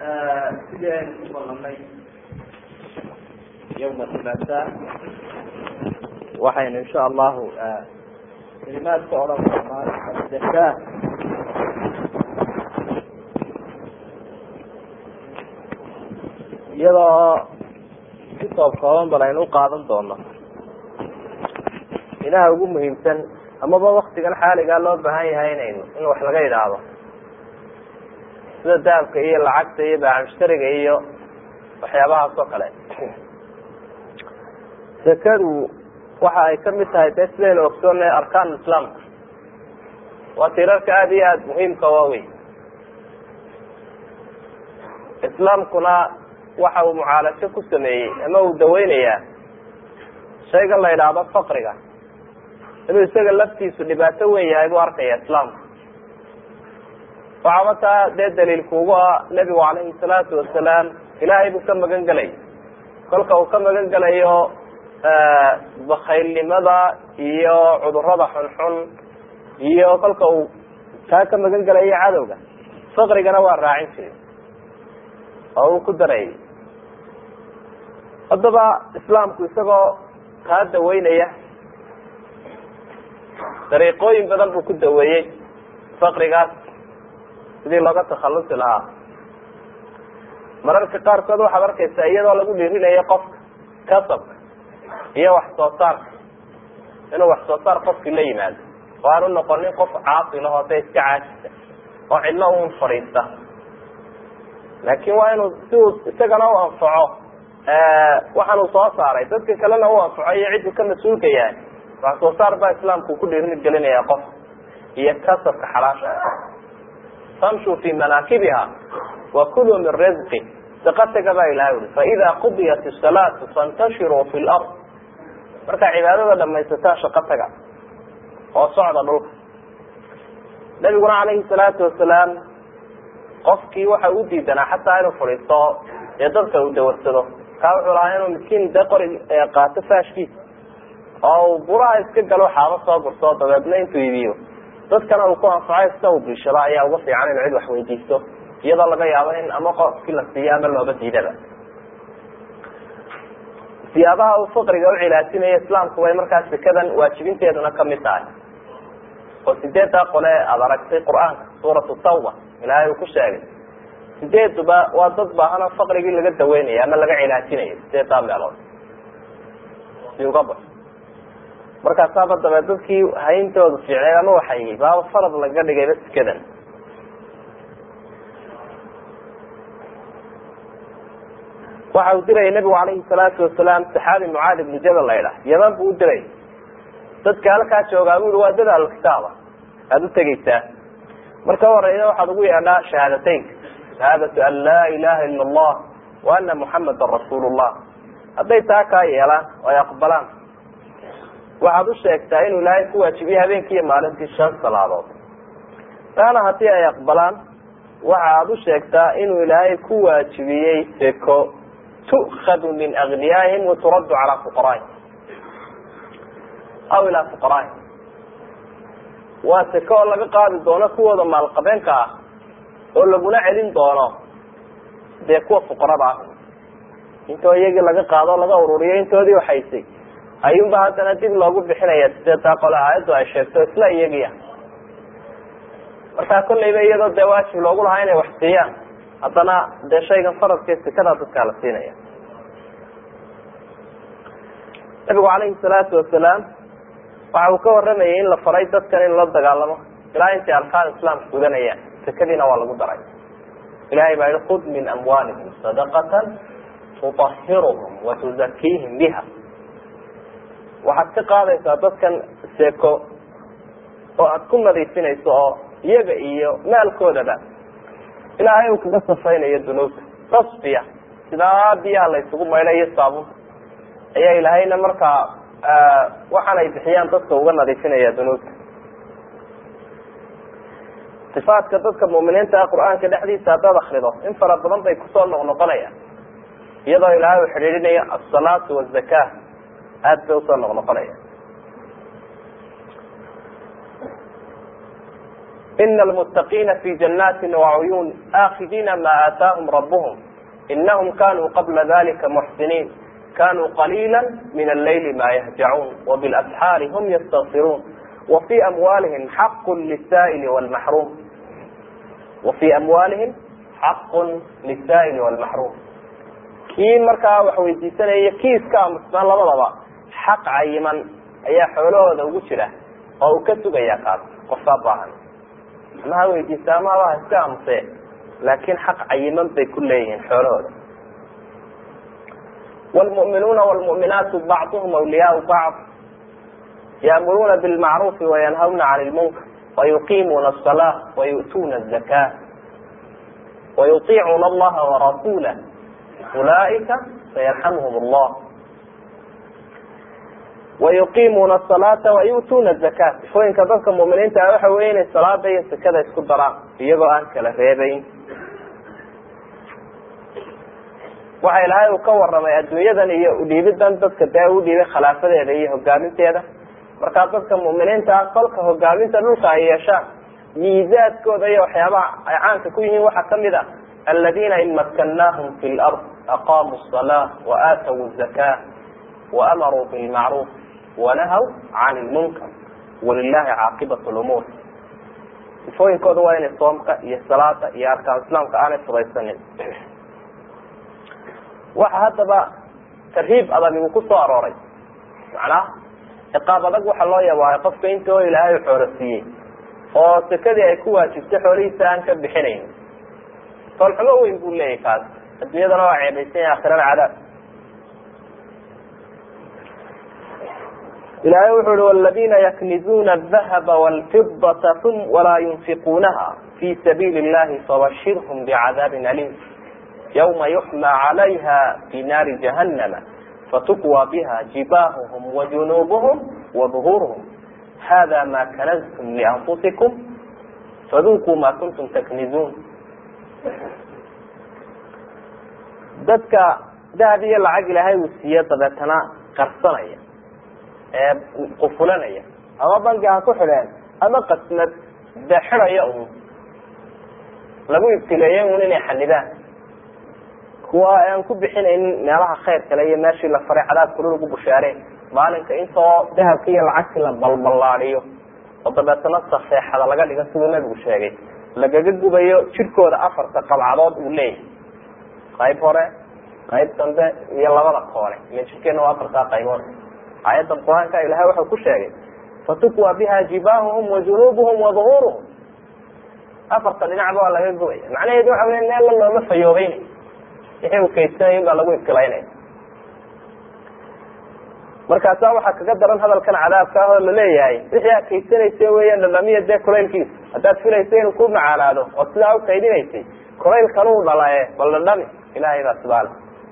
sidii aynu ku ballanay yawma hulasa waxaynu insha allahu kelimaadka odhan doonaa zaka iyadoo si toob kooban bal aynu uqaadan doono ilaha ugu muhiimsan amaba waktigan xaaligaa loo baahan yahay inaynu in wax laga idhaahdo sida dahabka iyo lacagta iyo baaxmushtariga iyo waxyaabahaas oo kale zakadu waxa ay kamid tahay dee sidaynu ogsoonay arkaan islaamka waa tirarka aada iyo aada muhiimka waawey islaamkuna waxa uu mucaalajo ku sameeyey ama uu daweynayaa shayga la idhaahdo faqriga inuu isaga laftiisu dhibaato weyn yahay buu arkaya islaamku waxaaba taa dee daliilkuugu ah nebigu calayhi salaatu wasalaam ilaahay buu ka magan gelay kolka uu ka magan gelayo bakaylnimada iyo cudurada xunxun iyo kolka uu taa ka magan gelayo cadowga faqrigana waa raacin jiray oo uu ku darayay haddaba islaamku isagoo taa daweynaya dariiqooyin badan buu ku daweeyey faqrigaas sidii looga takhalusi lahaa mararka qaarkood waxaad arkaysaa iyadoo lagu dhiirinayo qofka kasabka iyo wax soo saarka inuu wax soo saar qofkii la yimaado oo aanu noqonin qof caasilahoo da iska caajisa oo cidlo un fadhiista laakin waa inuu si uu isagana u anfaco waxaan uu soo saaray dadka kalena u anfaco iyo cidduu ka mas-uulka yahay wax soo saar baa islaamku ku dhiirin gelinaya qof iyo kasabka xalaasha famshuu fi manaakibiha wa kuluu min rizqi saqataga baa ilahay uri faida qudiyat isalaatu fantashiruu fi lard markaa cibaadada dhamaysataa shaqo taga oo socda dhulka nabiguna calayhi salaatu wasalaam qofkii waxa u diidanaa xataa inuu fadhiisto dee dadka uu dawarsado kaa wuxuu lahaa inuu miskiin de qori qaato faashkiisa oo uu buraha iska galo xaabo soo gurto dabeedna intuu iibiyo dadkana uu ku anfaco sida uu biishado ayaa uga fiican inuu cid wax weydiisto iyadoo laga yaabo in ama qofkii la siiyo ama looba diidaba siyaabaha uu faqriga u cilaajinayo islaamku way markaas sekadan waajibinteeduna kamid tahay oo sideedaa qole aada aragtay qur-aanka suuratu tawba ilaahay uu ku sheegay sideeduba waa dad baahana faqrigii laga daweynayo ama laga cilaajinayo sideedaa meelood si uga baxo markaasaaba dabe dadkii hayntooda fiicneed ama waxay baaba farad laga dhigayba sikadan waxa uu dirayay nabigu calayhi salaatu wasalaam saxaabi mucaad ibnu jabal la ydhaah yaman buu u diray dadka halkaa joogaa bu i waa dad alkitaaba aada u tegeysaa marka horeeya waxaad ugu yeedhaa shahaadateynka shahaadatu an laa ilaha ila allah wa ana muxamadan rasuulu llah hadday taa kaa yeelaan oo ay aqbalaan waxaad u sheegtaa inuu ilaahay ku waajibiyey habeenkii iyo maalintii shan salaadood taana haddii ay aqbalaan waxa aad u sheegtaa inuu ilaahay ku waajibiyey seko tu'khadu min agniyaihim waturaddu calaa fuqaraihim aw ilaa fuqaraihim waa seko oo laga qaadi doono kuwooda maalqabeenka ah oo laguna celin doono dee kuwa fuqarada ah intoo iyagii laga qaado o laga ururiyo intoodii waxaysay ayuunba haddana dib loogu bixinaya sideetaa qole aayaddu ay sheegto isla iyagiia markaa kolleyba iyadoo dee waajib loogu lahaa inay wax siiyaan haddana dee shaygan faradkee sikadaa dadkaa la siinaya nabigu calayhi salaatu wasalaam waxa uu ka waramayay in la faray dadkan in la dagaalamo ilaa intay arkaan islaamka gudanayaan sekadiina waa lagu daray ilahay baa yihi khud min amwaalihim sadaqatan tuطahiruhum watuzakiihim biha waxaad ka qaadaysaa dadkan seko oo aada ku nadiifinayso oo iyaga iyo maalkoodaba ilaahay uu kaga safaynayo dunuubta tasfiya sidaa biyaha la ysugu maydhayo saabunta ayaa ilaahayna markaa waxaan ay bixiyaan dadka uga nadiifinaya dunuubta sifaadka dadka mu'miniinta ah qur-aanka dhexdiisa haddaad akrido in fara badan bay kusoo noqnoqonayaan iyadoo ilaahay uu xidhiidhinayo asalaatu wazaka aada bay usoo noqnoqonaya ina almuttaqiina fi janaatin wacuyuun aakidiina ma aataahum rabuhum inahum kanuu qabla dalika muxsiniin kanuu qaliila min allayli ma yahjacuun wabilasxaari hum yastakfiruun wafii amwaalihim xaqu lisaa'ili wlmaxruum wafii amwaalihim xaqun lisaa'ili wlmaxruum kii markaa wax weydiisanaya kiiska amusnaan labadaba xaq cayiman ayaa xoolahooda ugu jira oo uu ka sugaya kaas qofkaa baahan ama ha weydiista ama haba ha iska amuse laakiin xaq cayiman bay ku leeyihiin xoolahooda wlmu'minuuna wlmu'minaatu bacduhum awliyaau bacd ya'muruuna bilmacruufi wayanhawna can lmunkar wayuqiimuuna asalaa wayu'tuuna azaka wayutiicuuna allaha warasuulah ulaaika sayarxamuhum allah wayuqiimuuna asalaata wayu'tuuna azaka sifooyinka dadka mu'miniinta ah waxa weeye inay salaada iyo sakada isku daraan iyagoo aan kala reebayn waxa ilaahay uu ka waramay adduunyadan iyo udhiibidan dadka dee u dhiibay khilaafadeeda iyo hogaaminteeda markaa dadka mu'miniinta ah kolka hogaaminta dhulka ay yeeshaan miisaadkooda iyo waxyaabaha ay caanka ku yihiin waxaa kamid a aladiina in makannaahum fi lard aqaamuu الsalaa waaatawu الzaka waamaruu bilmacruuf wanahaw can lmunkar walilahi caaqibat lumuur sifooyinkooda waa inay soomka iyo salaada iyo arkaan islaamka aanay fudaysanin waxa haddaba tarhiib adag uu ku soo arooray macnaha ciqaab adag waxa loo yabaahay qofka inta oo ilaahay xoolo siiyey oo sakadii ay ku waajibtay xoolihiisa aan ka bixinayn toolxumo weyn buu leeyahy kaas adduunyadana waa ceebaysan yahay akhirana cadaab ilahay wuxu uhi wladina yaknizuuna adahaba wlfidata walaa yunfiquunaha fi sabiili اllahi fabashirhm bicadaabin aliim ywma yuxmى calayha fi naari jahannama fatukwa biha jibaahuhm wajunuubuhm waduhuurhm hada ma kanaztum lianfusikum fadukuu ma kuntum taknizuun dadka dahab iyo lacag ilaahay uu siiye dabeetana qarsanaya ee qufulanaya ama bangi ha ku xidheen ama qasnad de xidhaya un lagu ibtileeyey un inay xanidaan kuwa aan ku bixinaynin meelaha khayr kale iyo meeshii la faray cadaabkuna lagu bushaareen maalinka intoo dahabka iyo lacagtii la balballaadiyo oo dabeetana safeexada laga dhigo siduu nabigu sheegay lagaga gubayo jirkooda afarta qabcadood uu leeyahay qayb hore qayb dambe iyo labada koone ila jirkeena waa afartaa qaybood aayaddan qur-aanka ilahay waxau ku sheegay fatukwa biha jibaahuhum wajunuubuhum waduhuuruhum afarta dhinacba waa laga gubaya macnaheedu waxa wey meel la looma fayoobeynay wixii uu kaydsanay baa lagu ibtilaynaya markaasa waxaa kaga daran hadalkan cadaabka ah oo laleeyahay wixii aad kaydsanaysa weya dhadhamiya dee kulaylkiisa haddaad filaysa inuu ku macaanaado oo sidaa u kaydinaysay kulaylkan uu dhalae bal dhadhami ilahay baa sibaale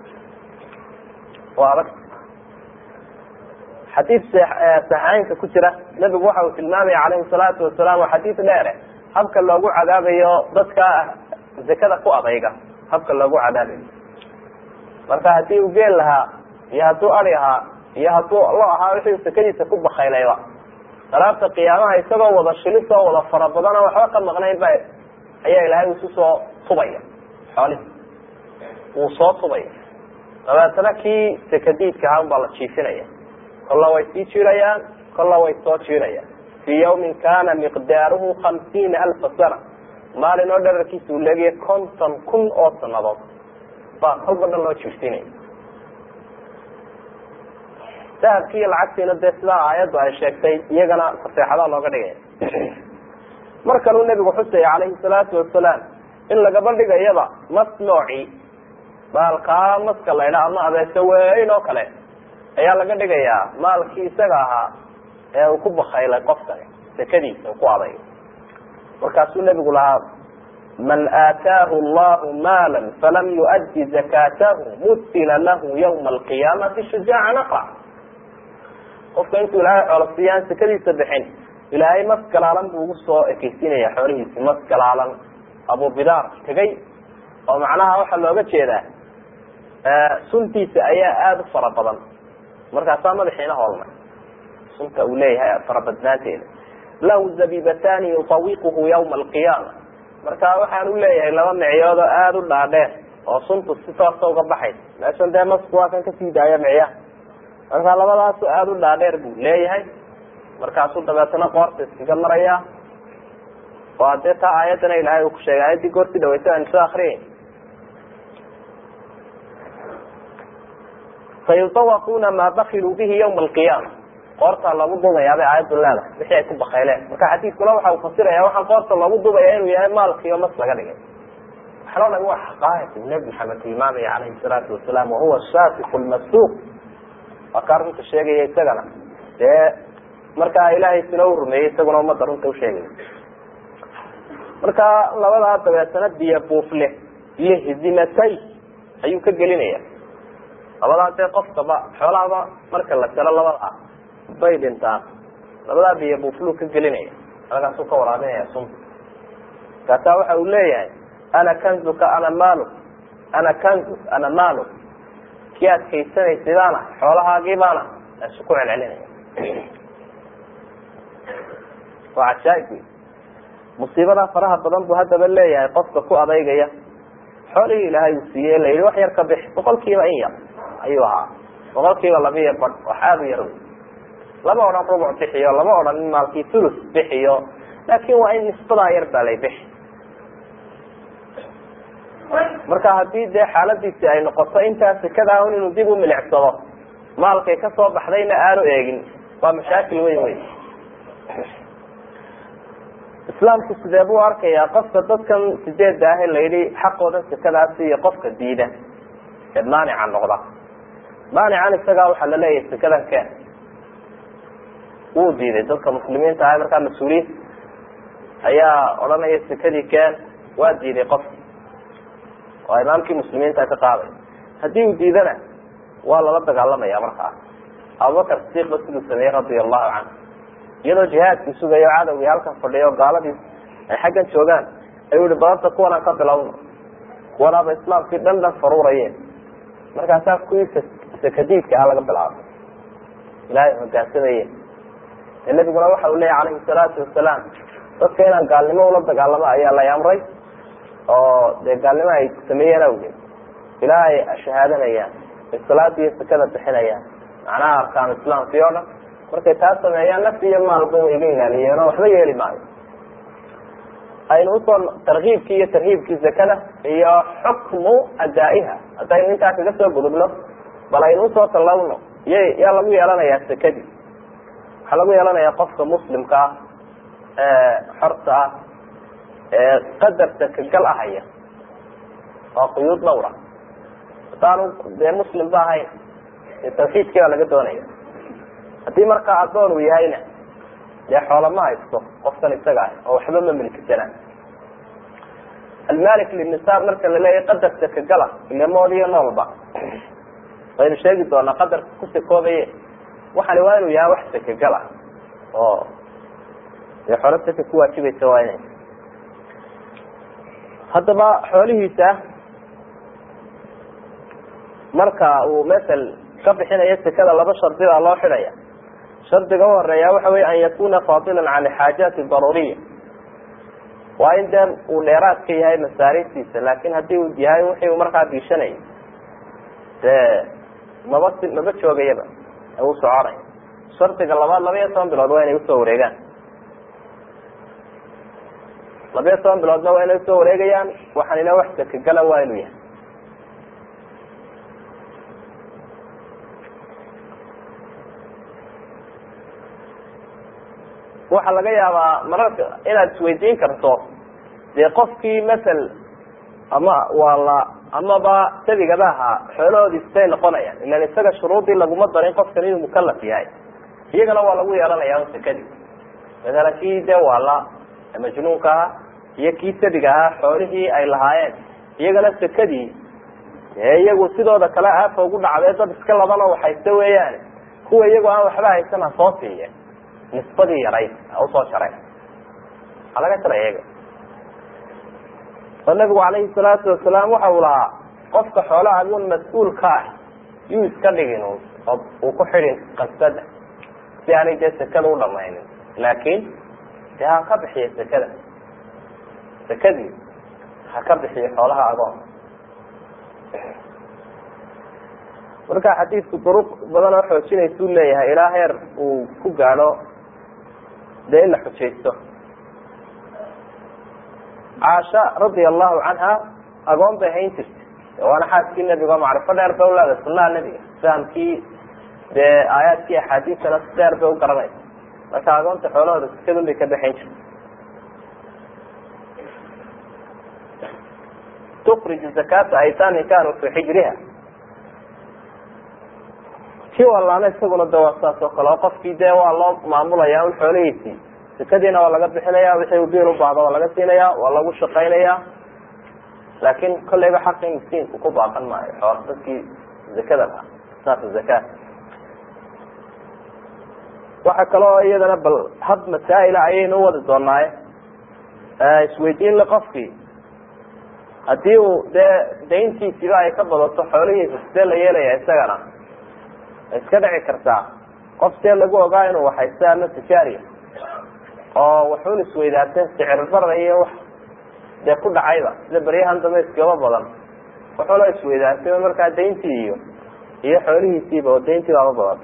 waa adag xadiid saxeynka ku jira nabigu waxa uu tilmaamaya calayhi salaatu wasalaam waa xadiid dheere habka loogu cadaabayo dadka zakada ku adayga habka loogu cadaabayo marka haddii uu geel lahaa iyo hadduu ari ahaa iyo hadduu lo ahaa wixii sakadiisa ku bakaylayba salaabta qiyaamaha isagoo wada shilis oo wada fara badan oo waxba ka maqnayn ba ayaa ilaahay isu soo tubaya xoolihi wuu soo tubaya dabeetana kii sakadiidka ahaa baa la jiifinaya kolla way sii jirayaan kolla way soo jirayaan fii yawmin kana miqdaaruhu hamsiina alfa sana maalin oo dherarkiisa uu leegaya konton kun oo sanadood baa kolba dhan loo jirsinaya dahabki iyo lacagtiina dee sidaa aayaddu ay sheegtay iyagana faseexadaa looga dhigaya mar kaluu nabigu xusaya calayhi salaatu wasalaam in lagaba dhigayaba mas nooci maalkaa maska laydha ama abeese weyn oo kale ayaa laga dhigayaa maalkii isaga ahaa ee uu ku bakaylay qofkani sakadiisa uu ku aday markaasuu nabigu lahaa man aataahu allahu maala falam yuaddi zakatahu mutila lahu ywma alqiyaamati shujaaca naqra qofka intuu ilaahay xoolo siiyaan sakadiisa bixin ilaahay mas galaalan buu ugu soo ekeysinaya xoolihiisi mas galaalan abubidaar tegay oo macnaha waxaa looga jeedaa suntiisa ayaa aada u fara badan markaasaa madaxiina hoolmay sunta uu leeyahay farabadnaanteeda lahu zabibatani yusawiquhu yawma alqiyaama marka waxaan u leeyahay laba micyood oo aada u dhaadheer oo suntu si toosa uga baxaysa meeshan dee masku waa kan kasii daaya micyaha marka labadaasu aada u dhaadheer buu leeyahay markaasuu dabeetana qoorta iskaga maraya waa dee taa aayaddana ilahay uu ku sheegay aayaddii goortii dhaweysa aynu soo akriyay sayutawaquna maa bakiluu bihi yawma alqiyaama qoortaa loogu dubayaabay aayaddu leedahay wixii ay ku bakayleen marka xadiidkuna waxa uu fasiraya waxaan qoorta loogu dubaya inuu yahay maalkiiyo mas laga dhigay waxaan o dhan waa xaqaaiq nebi maxamed tilmaamaya calayhi salaatu wasalaam wahuwa shafiku lmasuuq waa kaa runta sheegaya isagana dee markaa ilaahay sina u rumeeyey isaguna ummadda runta usheegaya marka labadaa dabeetana biyo buufle lihzimatay ayuu ka gelinaya labadaa dee qofkaba xoolahaba marka la jalo labada ah bay dhintaan labadaa biyo buufluu ka gelinaya halkaasuu ka waraabinaya sunta kaasaa waxa uu leeyahay ana kanzuka ana maaluk ana kanzuk ana maaluk kii adkaysanaysa baana xoolahaagii baana asu ku celcelinaya waa cajaaib wey musiibadaa faraha badan buu haddaba leeyahay qofka ku adeygaya xoolihii ilaahay uu siiyey la yihi wax yar ka bix boqol kiiba in yar ayuu ahaa boqol kiiba labiyo badh wax aada u yar wey lama odhan rubuc bixiyo lama odhan in maalkii thulus bixiyo laakin waa in nisbadaa yar baa lay bixi marka haddii dee xaaladiisi ay noqoto intaa sekada un inuu dib u milicsado maalkay kasoo baxdayna aanu eegin waa mashaakil weyn wey islaamku sidee buu arkayaa qofka dadkan sideedda ah la yidhi xaqooda sekadaasi iyo qofka diida ee maanica noqda maanican isagaa waxaa la leeyahay sekadan keen wuu diiday dadka muslimiinta ah markaa mas-uuliyiin ayaa odhanaya sekadii keen waa diiday qofka oo imaamkii muslimiinta ka qaaday haddii uu diidana waa lala dagaalamaya markaa abubakar sidiiqba siduu sameeyey radia allahu canhu iyadoo jihaadkii sugayo cadowgii halkan fadhiyo gaaladii ay xaggan joogaan ayuu yihi badanta kuwanaan ka bilowno kuwanaaba islaamkii dhan dhan faruurayeen markaasaa kuwii sakadiidka ah laga bilaabay ilaahay hogaansamayeen ee nabiguna waxa uu leeyahy calayhi salaatu wasalaam dadka inaan gaalnimo ula dagaalamo ayaa lay amray oo dee gaalnimo ay sameeyeen awgeed ilaa ay shahaadanayaan ay salaada iyo sakada bixinayaan macnaha arkaanu islaamkii oo dhan markay taa sameeyaan nafti iyo maalba way iga ilaaliyeen oo waxba yeeli maayo aynu usoo tarkiibkii iyo tarhiibkii zakada iyo xukmu adaa'iha haddaynu intaa kaga soo gudubno bal aynu usoo tallawno y yaa lagu yeelanayaa sakadii waxaa lagu yeelanayaa qofka muslimka ah ee xorta ah ee qadar sakagal ahaya waa quyuud dhawra haddaanu dee muslim ba ahayn tawxiidkii baa laga doonaya haddii markaa addoon uu yahayna dee xoola ma haysto qofkan isaga ah oo waxba ma milkisana almalik linisaab marka la leeyahy qadar sakagala ilamood iyo noolba waynu sheegi doonaa qadarka ku sakoobaye waxani waa inuu yahay wax sakagala oo dee xoolo saka ku waajibaysa waa inay haddaba xoolihiisa marka uu masel ka bixinayo sekada laba shardi baa loo xidhaya shardiga u horeeya waxa wey an yakuna fadilan can xaajaati daruuriya waa in dee uu dheeraad ka yahay masaariiftiisa laakin haddii uu yahay wixii uu markaa diishanayay dee maba si maba joogayaba uu soconay shardiga labaad laba iyo toban bilood waa inay usoo wareegaan laba iyo toban biloodna waa inay usoo wareegayaan waxaanina wax sakagala waa inuu yahay waxaa laga yaabaa mararka inaad isweydiin karto dee qofkii masel ama waa la amaba sabigaba ahaa xoolahoodii sitay noqonayaan ilan isaga shuruudii laguma darin qofkan inuu mukalaf yahay iyagana waa lagu yeelanaya sakadii masalan kii dee waala majnuunka ahaa iyo kii sabiga ahaa xoolihii ay lahaayeen iyagana sakadii dee iyagu sidooda kale aafa ugu dhacdee dad iska labanoo waxaysta weeyaan kuwa iyagu aan waxba haysan ha soo siiye nisbadii yarayd usoo jaray waxaa laga jaray iyaga oo nabigu calayhi salaatu wasalaam waxa uu lahaa qofka xoolaha agun mas-uulka ah yuu iska dhigin oo uu ku xidhin qasada si aanay dee sekada u dhamaynin laakiin dee ha ka bixiyo sekada sekadii ha ka bixiyo xoolaha agoon marka xadiidku duruq badan oo xoojinaysuu leeyahay ilaa heer uu ku gaadho dee in la xujaysto caasha radia allahu canha agoon bay hayn jirtay waana xaaskii nebiga oo macrifo dheer bay uleedahay sunaha nebiga fahamkii dee aayaadkii axaadiistana si dheer bay u garanaysa marka agoonta xoolahooda sikadun bay ka baxayn jirtay tukriju zakata aytaamin kanuu fii xijriha kii walaana isaguna de waa saas oo kale oo qofkii dee waa loo maamulaya un xoolihiisii sekadiina waa laga bixinaya wixii uu biil u baahdo waa laga siinaya waa lagu shaqaynaya laakin kolleyba xaqii miskiinku ku baaqan maayo xool dadkii zakada lahaa saas zakaat waxa kaloo iyadana bal hab masaa'ila ayaynu uwadi doonaaye isweydiin le qofkii haddii uu dee dayntiisiba ay ka badato xoolihiisa sidee la yeelaya isagana iska dhici kartaa qof see lagu ogaa inuu waxaysta ama tijaariya oo waxun isweydaarteen sicir bara iyo wax dee ku dhacayba sida beryahan dambe iskaba badan wuxuuna isweydaartay markaa dayntii iyo iyo xoolihiisiiba oo dayntii baaba badan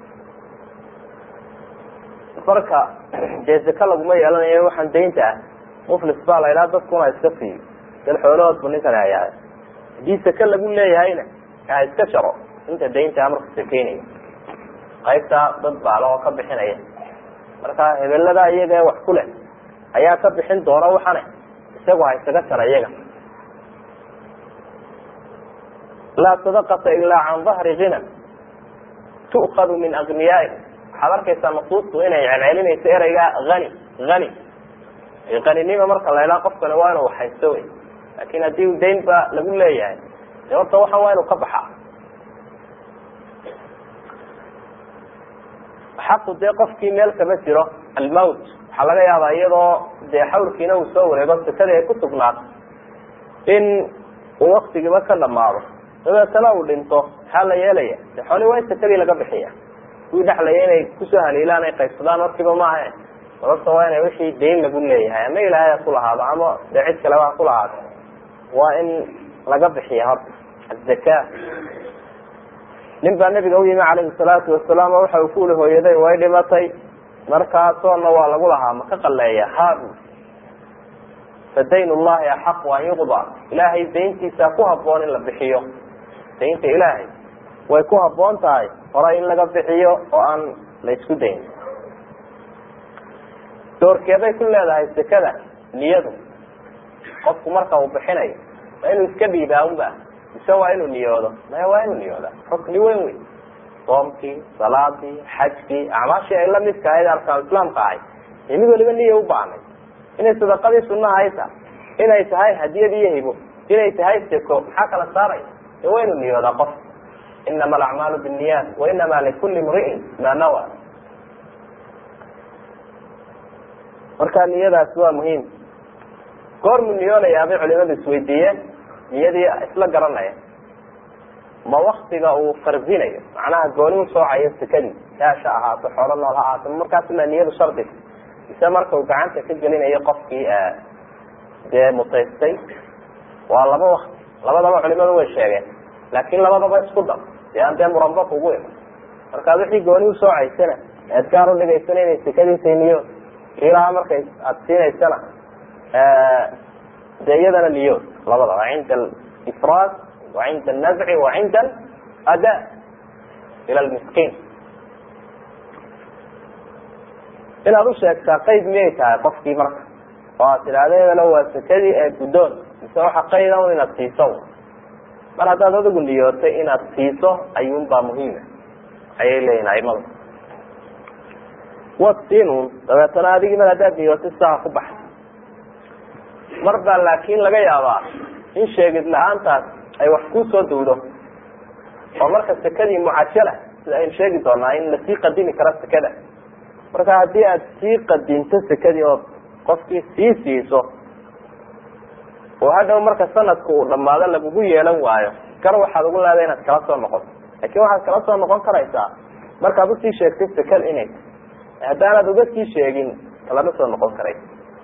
marka dee zaka laguma yeelanayo waxaan daynta ah muflis baa la idhaha dadkuna iska siiyo dal xoolahoodbu ninkan hayahay haddii saka lagu leeyahayna ha iska jaro inta daynta marka sakeynayo qaybtaa dad baalo oo ka bixinaya marka hebelada iyaga wax ku leh ayaa ka bixin doona waxane isagu ha isaga jara iyaga laa sadaqata ilaa can dahri gina tu'kadu min agniyaai waxaad arkaysaa nusuustu inay celcelinayso ereyga hani hani qaninima marka la idhaha qofkani waa inuu haysto wey laakin haddii dayn ba lagu leeyahay de horta waxan waa inuu ka baxaa xaqu dee qofkii meel kama jiro almowt waxaa laga yaabaa iyadoo dee xawlkiina uu soo wareego sakadii ay ku sugnaato in uu waktigiiba ka dhamaado dabeetana uu dhinto maxaa la yeelaya de xooli waa in sakadii laga bixiya kuwii dhexlaya inay kusoo haliilaan ay qaybsadaan markiiba maahe sababta waa ina wixii dayn lagu leeyahay ama ilaahay ha kulahaado ama dee cid kaleba ha kulahaado waa in laga bixiya horta azaka nin baa nabiga u yimi calayhi salaatu wasalaam oo waxa uu ku uli hooyaday way dhimatay markaasoona waa lagu lahaa ma ka qaleeya haabu fadayn llahi axaqu an yuqda ilaahay dayntiisa ku haboon in la bixiyo daynta ilaahay way ku haboon tahay hore in laga bixiyo oo aan la isku dayn doorkeeday ku leedahay sekada niyadu qofku marka uu bixinayo waa inuu iska dhiibaa unba mise waa inuu niyoodo maya waa inuu niyooda rukni weyn wey soomkii salaadii xajkii acmaashii ay lamidka ahayd arkaan islaamka ahay ee mid waliba niya u baahnay inay sadaqadii sunaha ay tahay inay tahay hadiyad iyo hibo inay tahay seko maxaa kala saaraya ee waa inuu niyoodaa qof inama alacmaalu binniyaat wa inama likulli imri'in maa nawa marka niyadaasi waa muhiim goormu niyoonayaa bay culimadu isweydiiyeen niyadii isla garanaya ma waktiga uu fardinayo macnaha gooni u soocayo sekadii yaasha ahaato xoolo nool ha ahaato markaasma niyadu shardiga mise marka uu gacanta ka gelinayo qofkii dee mutaystay waa laba wakti labadaba culimadu way sheegeen laakin labadaba isku dar si aan dee muranba kugu iman markaad wixii gooni u soocaysana ead gaar udhigaysana inay sekadiisay niyood kiilaha markay aada siinaysana de iyadana niyood labadaba cinda alifraad wa cinda alnazci wa cinda alada ila lmiskiin inaad u sheegtaa qeyd miyay tahay qofkii marka oo aad tidhaahda hebelo waa sekadii ee guddoon mise waxa qayda un inaad siiso mar haddaad adigu niyootay inaad siiso ayuunbaa muhiima ayay leeyihin aimada waad siinun dabeetana adigii mar haddaad niyootay sidaa ku baxay mar baa laakin laga yaabaa in sheegid la-aantaas ay wax kusoo dawdo oo marka sekadii mucajala sida aynu sheegi doonaa in lasii qadimi karo sekada marka haddii aad sii qadinto sekadii oo qofkii sii siiso oo hadhow marka sanadka uu dhamaado lagugu yeelan waayo gar waxaad ugu leedahay inaad kala soo noqoto laakin waxaad kala soo noqon karaysaa markaad usii sheegtay sekada inay haddaanaad uga sii sheegin kalama soo noqon karay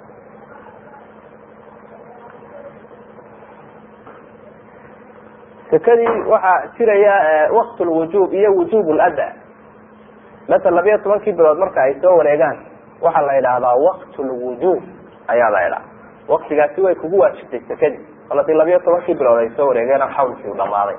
sekadii waxaa jiraya waqt lwujub iyo wujub lada masel labiyo tobankii bilood marka ay soo wareegaan waxaa la idhaahdaa waqt lwujub ayaa la idhaha waktigaasi way kugu waajibtay sekadii kol hadii labiyo tobankii bilood ay soo wareegeen xawlkii u dhamaaday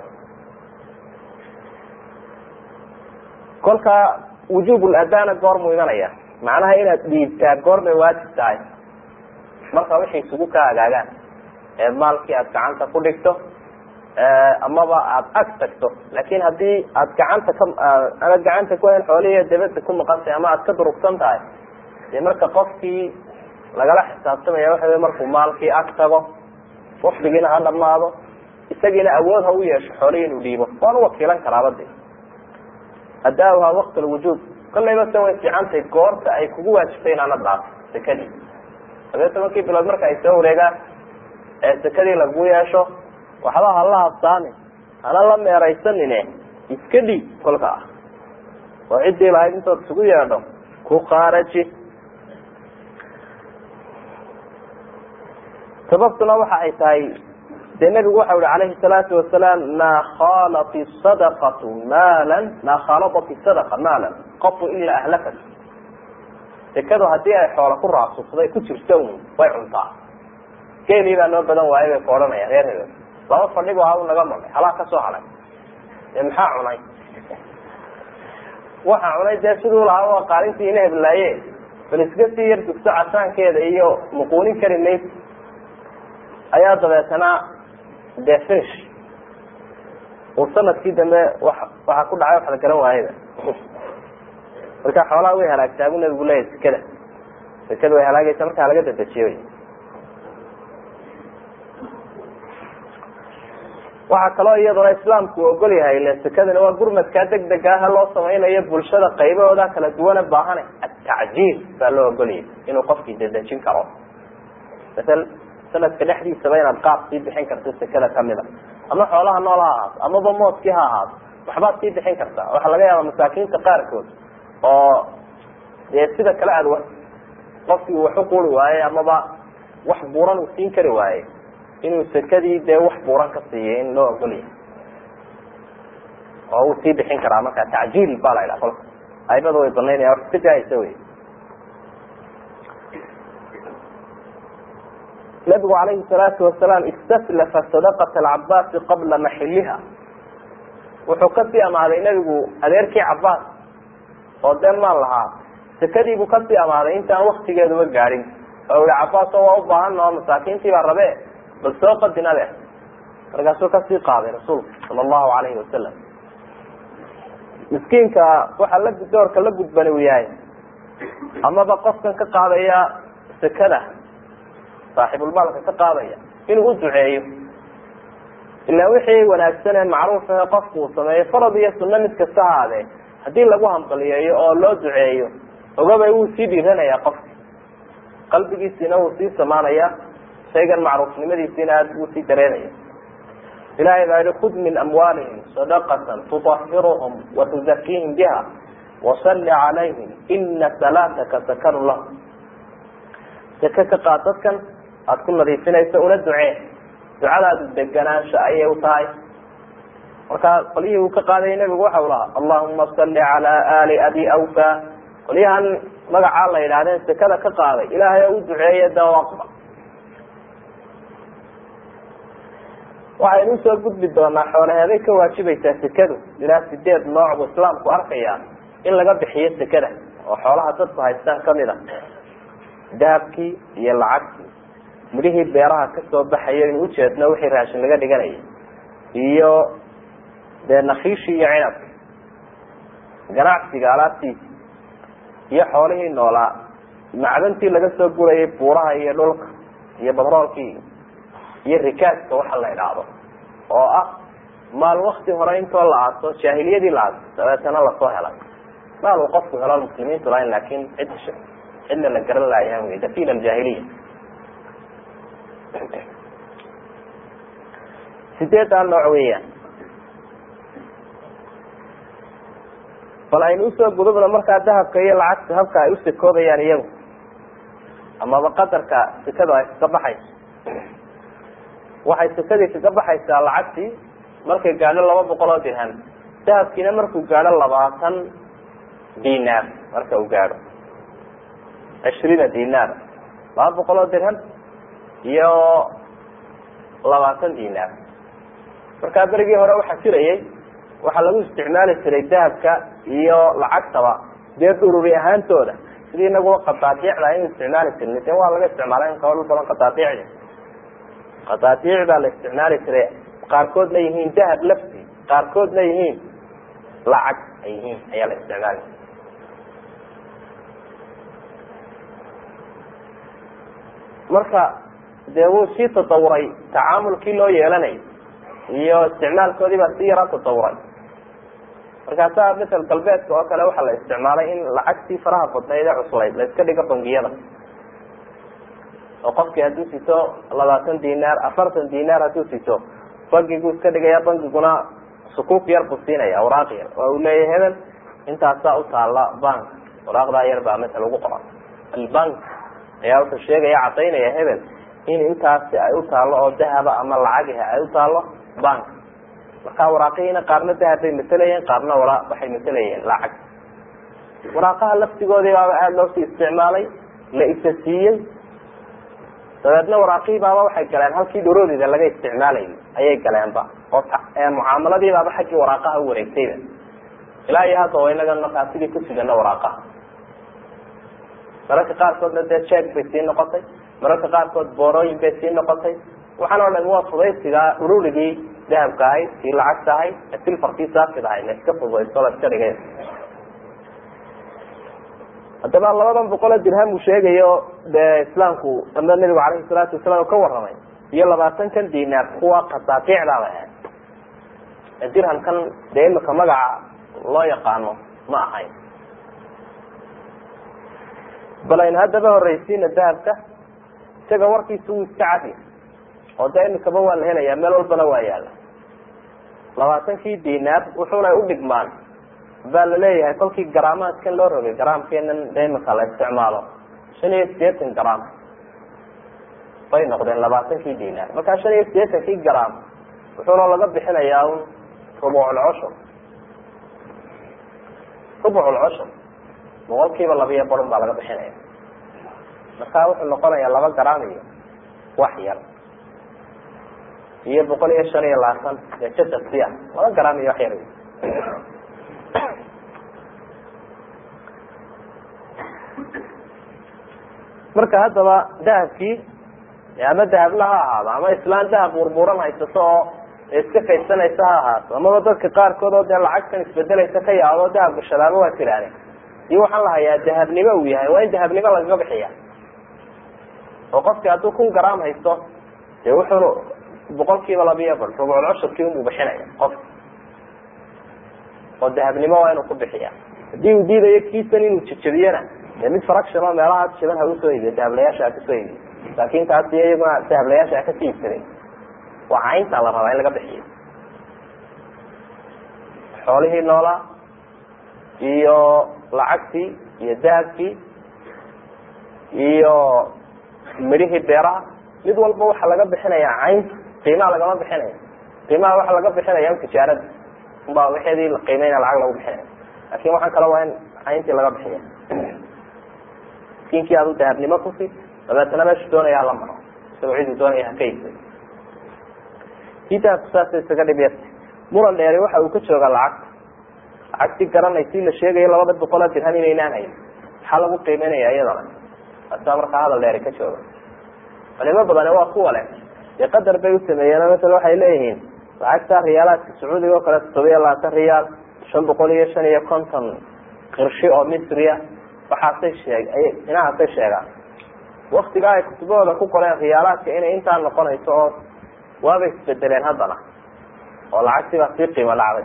kolka wujub ladana goormuu imanaya macnaha inaad dhiibtaa goormay waajib tahay marka wixii isugu ka agaagaan ee maalkii aad gacanta ku dhigto amaba aada ag tagto laakin hadii aad gacanta ka ama gacanta ku hayn xoolihi dabada ku maqantay ama aad ka durugsan tahay dee marka qofkii lagala xisaabtamaya waxa wey markuu maalkii ag tago wafdigiina ha dhamaado isagiina awood ha u yeesho xoolihii inuu dhiibo waan uwakiilan karaaba de adaaha waqt lwujub kolayba se way fiicantay goorta ay kugu waajibtay inaana dhaafo sekadii labiyo tobankii bilood marka ay soo wareegaan ee sekadii lagu yeesho waxba hala habsaamin hana la meeraysanine iska dhiib kolka ah oo ciddii lahayd intood isugu yeedho ku qaaraji sababtuna waxa ay tahay dee nebigu waxa uhi calayhi salaatu wasalaam maa khalat sadaqatu maalan maa khaladat sadaqa maalan qafu ilaa ahlakat sekadu hadii ay xoola ku raasuqday ku jirto un way cuntaa geelii baa noo badan waaye bay ka odhanaya reer hebel laba fadhigu ha u naga maray halaa ka soo haday dee maxaa cunay waxa cunay dee siduu lahaa u qaalintii ina heblaaye bal iska sii yar dugso casaankeeda iyo muquunin kari mayd ayaa dabeetana dee finish uu sanadkii dambe wa waxaa ku dhacay wax la garan waayada marka xoolaha way halaagtaa buu nabigu leeyahy sekada sekada way halaagaysa markaa laga dadejiyo waxaa kaloo iyaduna islaamku ogol yahay ile sekadani waa gurmadkaa deg deg ah loo samaynayo bulshada qaybahooda kala duwana baahane atacjiil baa loo ogolyahay inuu qofkii dadejin karo masal sanadka dhexdiisaba inaad qaab sii bixin karto sekada kamida ama xoolaha nool ha ahaato amaba mooskii ha ahaato waxbaad sii bixin kartaa waxaa laga yaaba masaakiinta qaarkood oo dee sida kale aad qofkii uu wax u quri waaye amaba wax buuran uu siin kari waaye inuu sekadii dee wax buuran ka siiyay in loo ogolyahay oo uu sii bixin karaa marka tacjiil baa la idhaha kolka aimada way banaynaya wax iska jaaysa wey nabigu calayhi salaatu wasalaam istaslafa sadaqata alcabaasi qabla maxiliha wuxuu kasii amaaday nebigu adeerkii cabaas oo dee maal lahaa sekadiibuu kasii amaaday intaan waktigeeduba gaadhin oo ihi cabaas oo waa u baahana oo masaakiintii baa rabe bal soo qadina leh markaasuu kasii qaaday rasuulku sala allahu alayhi wasalam miskiinka waxaa la doorka la gudbani u yahay amaba qofkan ka qaadaya sekada saaxibulmaalka ka qaadaya inuu u duceeyo ilaa wixii wanaagsan ee macruuf ahe qofku uu sameeyo farad iyo sunno mid kasta haadee haddii lagu hambaliyeeyo oo loo duceeyo ogabay wuu sii dhiiranaya qofka qalbigiisiina wuu sii samaanaya shaygan macruufnimadiisiina aad buu sii dareemaya ilahay baa yihi khud min amwaalihim sadaqatan tuطahiruhum watuzakiihim biha wasalli calayhim ina salaataka sakanu lahum seke ka qaad dadkan aada ku nadiifinayso una ducee ducadaadu deganaansho ayay u tahay markaa qolyihii uu ka qaadayay nebigu waxa u lahaa allahuma salli cala ali abi awfa qolyahan magacaa la yidhahdeen sekada ka qaaday ilaahay oo u duceeye dawaqba waxaynu usoo gudbi doonaa xoolaheeday ka waajibaysaa sekadu ilaa sideed nooc buu islaamku arkaya in laga bixiyo sekada oo xoolaha dadku haystaan kamid a dahabkii iyo lacagtii midhihii beeraha kasoo baxayo inu ujeedno wixii raashin laga dhiganayay iyo dee nakiishii iyo cinabki ganacsiga alaabtiisi iyo xoolihii noolaa macdantii laga soo gurayay buuraha iyo dhulka iyo batroolkii iyo rikaaska waxa la idhaahdo oo ah maal wakti hore intoo la aaso jaahiliyadii la aaso dabeetana lasoo helay maal uu qofku helo muslimiintu lahayn laakin cid cidna la garan laayaan wey dafin aljaahiliya sideedaa nooc weeyaan bal aynu usoo gudubna markaa dahabka iyo lacagta habka ay usekoobayaan iyagu amaba qadarka sekadu ay kaga baxayso waxay sekadii kaga baxaysaa lacagtii markay gaadho laba boqol oo dirham dahabkiina markuu gaadho labaatan dinaar marka uu gaadho cishriina dinaar laba boqol oo dirham iyo labaatan dinaar markaa berigii hore waxaa jirayay waxaa lagu isticmaali jiray dahabka iyo lacagtaba dee dhururi ahaantooda sidii inaguba qadaadiicda aynu isticmaali jirnay de waa laga isticmaala in kabadh badan qadaadiicdi qadaadiic baa la isticmaali jiray qaarkoodna yihiin dahab lafti qaarkoodna yihiin lacag ay yihiin ayaa la isticmaali marka dee wuu sii tatawuray tacaamulkii loo yeelanay iyo isticmaalkoodii baa si yaraa tatawuray markaasaa masel galbeedka oo kale waxaa la isticmaalay in lacagtii faraha badnayd ee cuslayd la iska dhigo bangiyada oo qofkii hadduu sito labaatan dinaar afartan dinaar hadduu sito bangigu iska dhigaya bangiguna sukuuf yar buu siinaya waraaq yar oo uu leeyahy hebel intaasaa utaala bank waraaqdaa yar baa masel ugu qoran albank ayaa wuxuu sheegaya cadaynaya hebel in intaasi ay u taalo oo dahaba ama lacagiha ay u taalo bank markaa waraaqihiina qaarna dahab bay matelayeen qaarna wara waxay matelayeen lacag waraaqaha laftigoodii baaba aada loo sii isticmaalay la isa siiyey dabeedna waraaqihii baaba waxay galeen halkii dharoodida laga isticmaalayay ayay galeenba oo mucaamaladii baaba xaggii waraaqaha u wareegtayba ilaa iyo hadda wa inagan markaa sidii ku sidana waraaqaha mararka qaarkoodna dee jeeg bay sii noqotay mararka qaarkood boorooyin bay sii noqotay waxaan o dhan waa fudaysigaa ururigii dahabka ahayd kii lacagta ahayd silfarkii saafid ahayd la iska fudaysto la iska dhigay haddaba labadan boqol oo dirham uu sheegayo dee islaamku ama nabigu calayhi salaatu wasalaam ka warramay iyo labaatankan dinaar kuwa qadaadiicdaaba ahayd dirhamkan dee imika magaca loo yaqaano ma ahayn bal aynu haddaba horreysiina dahabka isaga warkiisa wuu iska cadi oo dee imikaba waa la helaya meel walbana waa yaala labaatankii dinaar wuxuuna udhigmaan baa laleeyahay kolkii garaamaadkan loo rogay garaamkeenan de imika la isticmaalo shan iyo sideetan gram bay noqdeen labaatankii dinaar markaa shan iyo sideetankii gram wuxuuna laga bixinayaa un rubuculcushur rubuculcushur boqol kiiba labiyo barun baa laga bixinaya markaa wuxuu noqonayaa laba gram iyo wax yar iyo boqol iyo shan iyo labaatan ee jasadsi ah laba gram iyo wax yar marka haddaba dahabkii ama dahabla ha ahaado ama islaan dahab burburan haysato oo iska kaydsanaysa ha ahaato amaba dadka qaarkood oo dee lacagtan isbedelaysa ka yaabo dahab gashadaaba waa tirahdeen iyo waxaan lahayaa dahabnimo uu yahay waa in dahabnimo lagaga bixiya oo qofki hadduu kun gram haysto dee wuxuunu boqol kiiba labiyo bar rubucul cushurkii unbuu bixinaya qof oo dahabnimo waa inuu ku bixiya haddii uu diidayo kiisan inuu jejabiyana dee mid fraction oo meelaha jaban ha usoo iibiyo dahablayaasha ha kasoo iibiyo laakin taasi iyaguna dahablayaasha ha kasii iibsaday waa caynta la rabaa in laga bixiyo xoolihii noolaa iyo lacagtii iyo dahabkii iyo midhihii beeraha mid walba waxaa laga bixinaya caynta qiimaha lagama bixinaya qiimaha waxaa laga bixinaya tijaarada unbaa waxeedii la qiimeyna lacag lagu bixinaya lakin waxaan kale waa in cayntii laga bixiya miskiinkii adu dahabnimo kusi dabeetana meeshu doonaya hala maro isagoo ciduu doonaya haka iibsay kii dahabku saasa isaga dhibyarta muran dheeri waxa uu ka joogaa lacagta lacagtii garanaysi la sheegayo labada boqol oo dirham inaynaan hayn maxaa lagu qiimeynaya iyadana asaa markaa hadal dheeri ka jooga culimo badani waa kuwa leh dee qadar bay usameeyeen masala waxay leeyihiin lacagta riyaalaadka sacuudiga oo kale toddobiya labaatan riyaal shan boqol iyo shan iyo konton qirshi oo misriya waxaasay sheeg inahaasay sheegaan waktigaa ay kutubahooda ku qoreen riyaalaadka inay intaa noqonayso oo waabay isbedeleen haddana oo lacagtii baa sii qiimo dhacday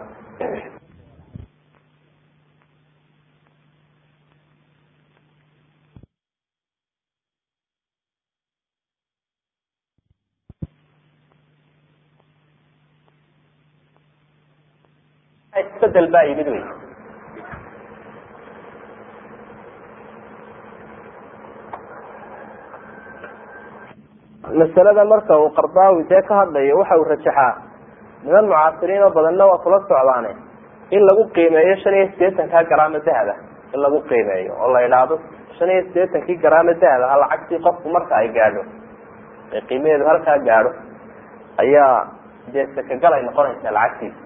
isbedel baa yimid wey masalada marka uu qardaawi dee ka hadlayo waxa uu rajaxaa niman mucaasiriin oo badanna waa kula socdaane in lagu qiimeeyo shan iyo sideetanka garaamo dahaba in lagu qiimeeyo oo la idhaahdo shan iyo sideetankii garaamo dahaba ha lacagtii qofku marka ay gaadho ee qiimaheedu halkaa gaadho ayaa dee sakagal ay noqonaysaa lacagtiisa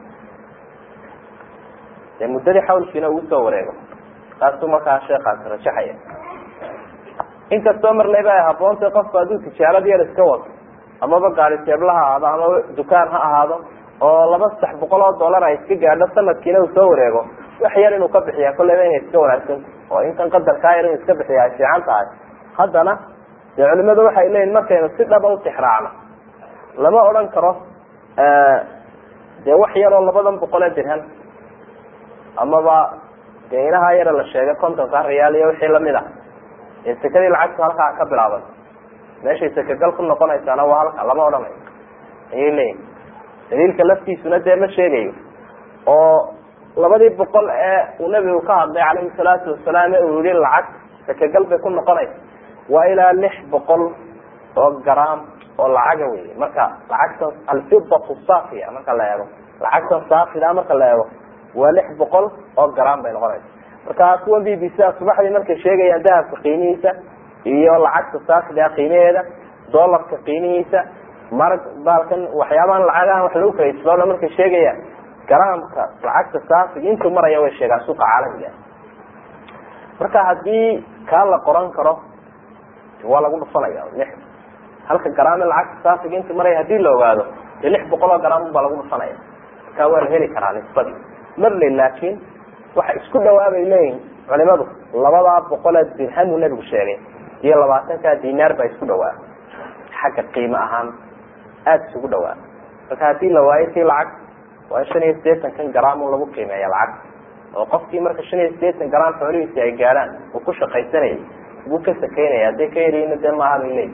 dee muddadii xawlkiina uu soo wareego taasuu markaa sheekaasi rajaxaya inkastoo marnayba ay haboonta qofku hadduu tijaarad yar iska wato amaba gaari teebla ha ahaado amaba dukaan ha ahaado oo laba saddex boqol oo dollar ay iska gaadho sanadkiina uu soo wareego wax yar inuu ka bixiya kolleyba inay iska wanaagsanta oo inkan qadarkaa yar inuu iska bixiya ay fiican tahay haddana dee culimadu waxay leeyihin markaynu si dhaba utixraacno lama odhan karo dee wax yaroo labadan boqol ee dirhan amaba dee inahaa yara la sheegay kontonka riyaal iyo wixii lamid a ee sekadii lacagtu halkaa ka bilaaban meeshay sakagal ku noqonaysaana waa halka lama odhanayo ayay leeyihin daliilka laftiisuna dee ma sheegayo oo labadii boqol ee uu nebigu ka hadlay calayhi salaatu wasalaam ee uu yihi lacag sakagal bay ku noqonaysa waa ilaa lix boqol oo gram oo lacaga wey marka lacagtan alfidatu safia marka la eego lacagtan saafida marka la eego waa lix boqol oo gram bay noqonaysa marka kuwan b b c subaxdii markay sheegayaan dahabka qiimihiisa iyo lacagta saafida qiimaheeda dolarka qiimihiisa marag baalkan waxyaabahan lacagahan wax lagu kalaisbana markay sheegayaan garaamka lacagta saafiga intuu maraya way sheegaan suuqa caalamiga marka hadii kaa la qoran karo waa lagu dhufanaya lix halka garaame lacagta saafiga intuu maraya hadii la ogaado dee lix boqol oo garaam baa lagu dhufanaya marka waa la heli karaa nisbadii marle laakin waxa isku dhawaabay leeyihin culimadu labadaa boqolee dirhamu nebigu sheegay iyo labaatankaa dinaar baa isku dhawaa xagga qiimo ahaan aada isugu dhawaa marka hadii la waayo tii lacag waa shan iyo sideetankan gram lagu qiimeeya lacag oo qofkii marka shan iyo sideetan gram xoolihiisi ay gaadhaan uu ku shaqaysanayay buu ka sakeynaya hadday ka yaryiina dee maaha bay leeyihi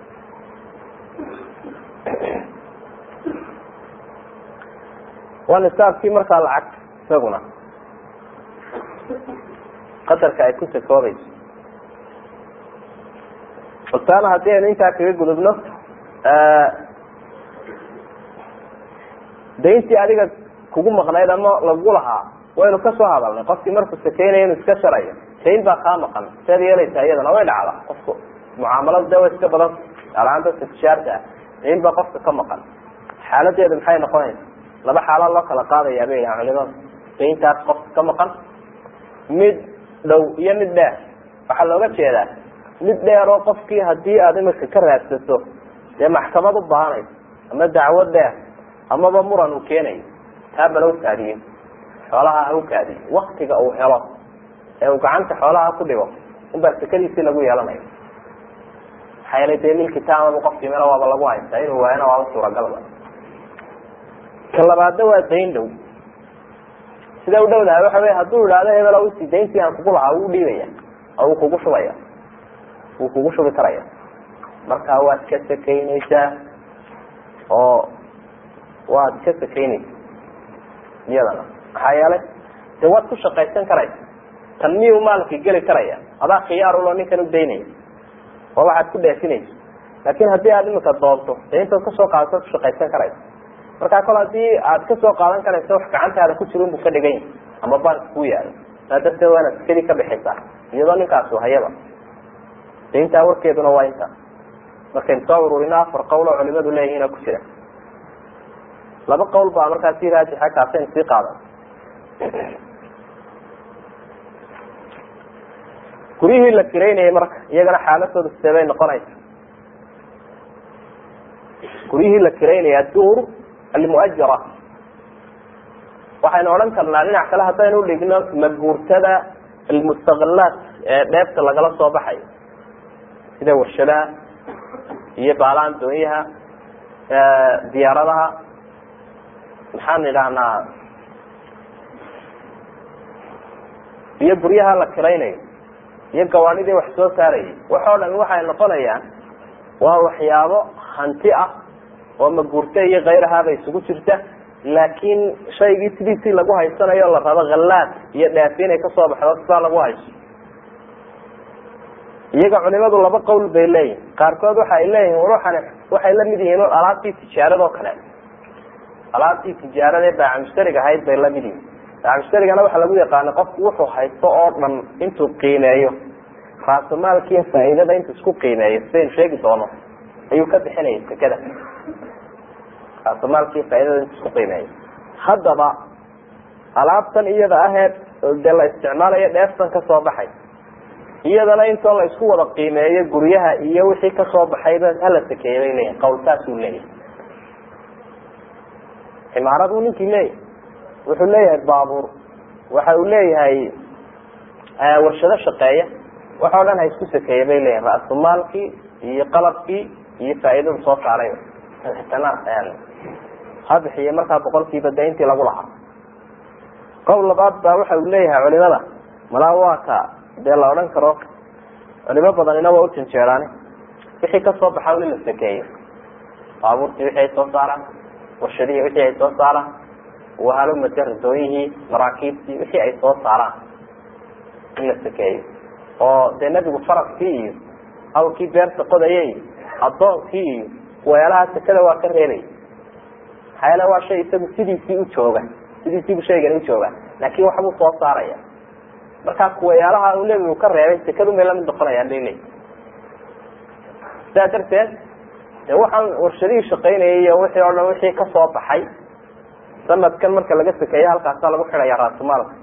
waa nisaabkii markaa lacag isaguna qadarka ay ku sakoobayso baltaana haddii aynu intaa kaga gudubno dayntii adiga kugu maqnayd ama lagu lahaa waynu kasoo hadalnay qofkii markuu sakeynayo inu iska sharayo dayn baa kaa maqan sead yeelaysaa iyadana way dhacda qofku mucaamalada de way iska badan gaalahaan dadka tijaarta ah dayn baa qofka ka maqan xaaladeedu maxay noqonaysa laba xaalaad loo kala qaadayaa bay yahaan culimadu dayntaas qofka ka maqan mid dhow iyo mid dheer waxaa looga jeedaa mid dheer oo qofkii hadii aad imika ka raadsato dee maxkamad u baahanayso ama dacwo dheer amaba muran uu keenayo taabala ukaadiyo xoolaha ha ukaadiyo waktiga uu helo ee uu gacanta xoolaha ku dhigo unbaa sekadiisii lagu yeelanayo maxaa yeelay dee milkitaamaba qofkii meel waaba lagu haystaa inuu waayana waaba suuragalba ka labaadna waa dayn dhow sida u dhowdahay waxa wey hadduu idhaahdo hebel usi dayntii aan kugu lahaa wuu dhiibaya oo wuu kugu shubaya wuu kugu shubi karaya marka waad ka sakeyneysaa oo waad ka sakeyneysa iyadana maxaa yeelay de waad ku shaqaysan karaysa tan miyuu maalkii geli karaya adaa khiyaarulo ninkan u daynaya oo waxaad ku dheefinaysa laakin haddii aad imika doonto dee intaad kasoo qaadato ad kushaqaysan karaysa markaa kol hadii aad kasoo qaadan karaysa wax gacantaada ku jira unbu ka dhigan yahi ama bank ku yaalo saa darteed waa inaad sekadii ka bixisaa iyadoo ninkaasu hayaba dayntaa warkeeduna waa intaas markaynu soo ururino afar qowl oo culimadu leeyihiin oo ku jira laba qowl baa markaa si raajixa kaasaynu sii qaadan guryihii la kiraynayay marka iyagana xaaladooda sidee bay noqonaysa guryihii la kiraynaya aduur almuajara waxaynu odhan karnaa dhinac kale haddaynu udhigno maguurtada almustaqalaat ee dheebta lagala soo baxayo sida warshadaha iyo baalahan doonyaha diyaaradaha maxaan idhahnaa iyo guryaha la kiraynayo iyo gawaadhidii wax soo saarayay waxoo dhan waxay noqonayaan waa waxyaabo hanti ah oo maguurta iyo kayrahaaba isugu jirta laakiin shaygii sidiisii lagu haysanayo la rabo hallaad iyo dhaafi inay kasoo baxdo sidaa lagu hayso iyaga culimadu laba qowl bay leeyihin qaarkood waxa ay leeyihin ruuxani waxay la mid yihiin alaabtii tijaarado kale alaabtii tijaarada ee baacamushtariga ahayd bay lamid yihiin baacamushtarigana waxaa lagu yaqaana qofku wuxuu haysto oo dhan intuu qiimeeyo raasamaalkiiyo faa'iidada intuu isku qiimeeyo sidaynu sheegi doono ayuu ka bixinaya sekada raasamaalkiiyo faaidada intuu isku qiimeeyo haddaba alaabtan iyada ahee dee la isticmaalayo dheeftan kasoo baxay iyadana intoo la isku wada qiimeeyo guryaha iyo wixii kasoo baxayba hala sakeeya bay leeyihin qawl saasuu leeyahay cimaarad uu ninkii leeyahay wuxuu leeyahay baabuur waxa uu leeyahay warshado shaqeeya waxa o dhan ha isku sakeeya bay leeyihin ra-sumaalkii iyo qalabkii iyo faa'iidada soo saaray tana ha bixiye markaa boqolkiiba de intii lagu lahaa qowl labaad baa waxa uu leeyahay culimada malaa waa ka dee la odhan karo culimo badanina waa ujanjeeraane wixii kasoo baxa in la sakeeyo baabuurtii wixii ay soo saaraan warshadihii wixii ay soo saaraan wahalomade radooyihii maraakiibtii wixii ay soo saaraan in la sakeeyo oo dee nebigu faraskii iyo awrkii beerta qodaya iyo addoonkii iyo weelaha sekada waa ka reebay maxaa yeele waa shay isagu sidiisii u jooga sidiisiibu shaygani u jooga laakin waxbuu soo saaraya markaa kuwayaalaha uu nebigu ka reebay sekadun bay lamid noqonayaan bay leeyi sidaa darteed de waxaan warshadihii shaqaynayay iyo wixii o dhan wixii kasoo baxay sanadkan marka laga sakeeyo halkaasaa lagu xidhaya raasumaalka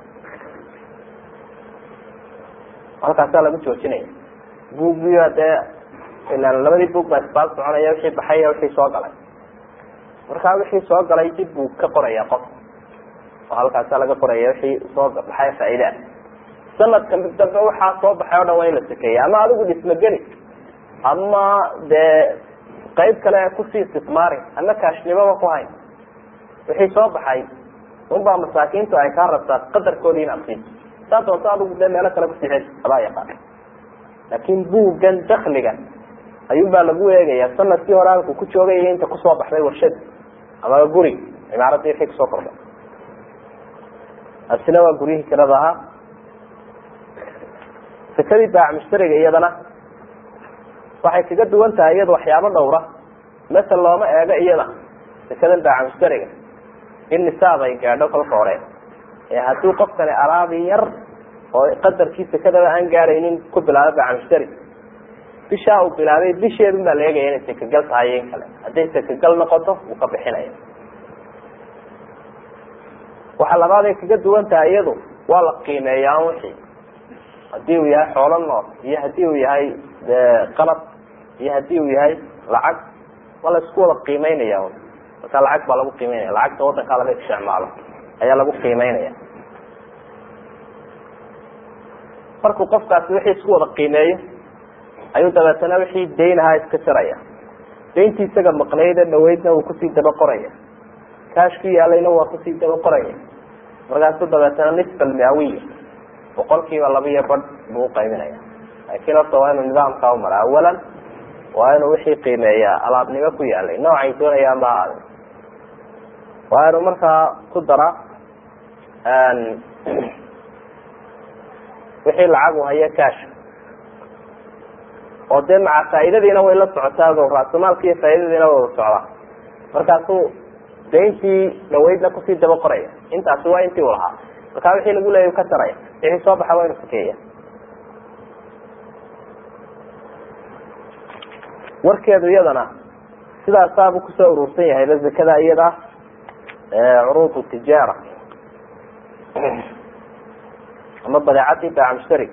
halkaasaa lagu joojinaya buuggiyo dee ilaan labadii buug baa isbaal soconaya wixii baxay iyo wixii soo galay markaa wixii soo galay dib buu ka qoraya qof oo halkaasaa laga qoraya wixii soo baxay faa'iidaa sanadka mid dambe waxaa soo baxay o dhan waa in la sakeeya ama adigu dhisma geli ama dee qayb kale kusii istismaari ama kaashnimaba ku hayn wixii soo baxay unbaa masaakiintu ay kaa rabtaa qadarkoodii inaad siiso saa doonto adigu dee meelo kale kusii xel adaa yaqaan laakin buuggan dakliga ayuunbaa lagu eegaya sanadkii hore halku ku joogay inta kusoo baxday warshad ama guri cimaaraddii wixii kusoo kordhay asina waa guryihii kirada ahaa sekadii baac mushtariga iyadana waxay kaga duwan tahay iyada waxyaabo dhowra masel looma eego iyada sekadan baaca mushtariga in nisaab ay gaadho kolka hore ee haddii qofkani alaabi yar oo qadarkii sekadaba aan gaadhaynin ku bilaabo baaca mushtari bishaa uu bilaabay bisheedun baa la eegaya inay sekagal tahay in kale hadday sekagal noqoto wuu ka bixinaya waxa labaad ay kaga duwan tahay iyadu waa la qiimeeyaa wixii hadii uu yahay xoolo nool iyo hadii uu yahay qalab iyo hadii uu yahay lacag waa la isku wada qiimeynaya marka lacag baa lagu qiimeynaya lacagta wadankaa laga isticmaalo ayaa lagu qiimeynaya markuu qofkaasi wixii isku wada qiimeeyo ayuu dabeetana wixii dayn ahaa iska jaraya dayntii isaga maqnayda dhaweydna wuu kusii daba qoraya kaashkii yaalayna waa kusii daba qoraya markaasu dabeetana nisfa almiawiya boqolkiiba laba iyo badh buu uqaybinaya laakiin horta waa inuu nidaamkaa umara awalan waa inuu wixii qiimeeyaa alaabnimo ku yaalay noocay doonayaan ba ahaade waa inuu markaa ku dara wixii lacagu hayo kaasha oo dee maca faa'iidadiina way la socotaa raasamaalka iyo faa'iidadiina way wada socdaa markaasuu dayntii dhaweydna kusii daba qoraya intaasi waa intii u lahaa markaa wixii lagu leeya ka taraya wixii soo baxa waa inu sakeeya warkeedu iyadana sidaasaabuu kusoo urursan yahayba zakada iyada curuud tijaara ama badeecadii baaca mushtari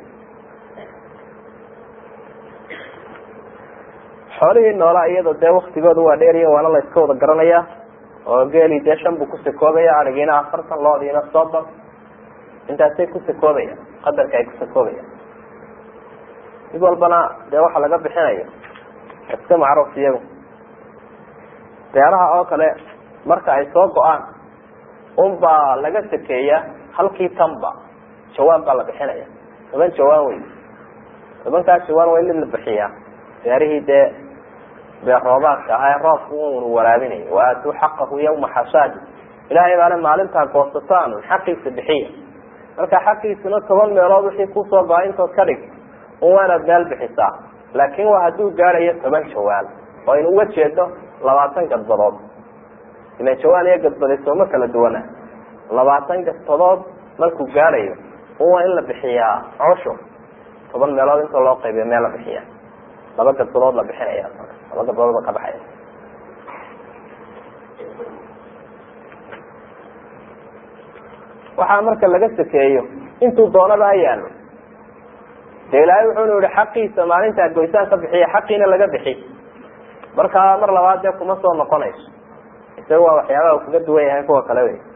xoolihii noolaa iyada dee waktigooda waa dheeriya waana la iska wada garanaya oo geeli dee shan buu kusakoobaya arigiina afartan loodiina soddon intaasay kusakoobaya qadarka ay kusakoobayaan mid walbana dee waxa laga bixinayo iska macruuf iyagu beeraha oo kale marka ay soo go-aan unbaa laga sakeeya halkii tanba jawaan baa la bixinaya toban jawaan wey tobankaas jawaan waa in mid la bixiyaa beerihii dee beer roobaadka ahaa ee roobku unu waraabinayo waatuu xaqahu yawma xasaadi ilaahay baana maalintaa goosataan xaqiisa bixiya marka xaqiisuna toban meelood wixii kusoo go-a intood ka dhig un waa inaad meel bixisaa laakin waa hadduu gaadhayo toban jawaal oo aynu uga jeedo labaatan gadbadood ilan jawaal iyo gadbadi sooma kala duwana labaatan gadbadood markuu gaadhayo un waa in la bixiyaa cosho toban meelood inta loo qaybiyo meel la bixiya laba gadbadood la bixinaya laba gadbadood ba ka baxaya waxaa marka laga sakeeyo intuu doonaba ha yaalo dee ilaahay wuxuunu yihi xaqiisa maalintaa goysaan ka bixiya xaqiina laga bixi markaa mar labaad dee kuma soo noqonayso isaga waa waxyaabaha uu kaga duwan yahay kuwa kale wey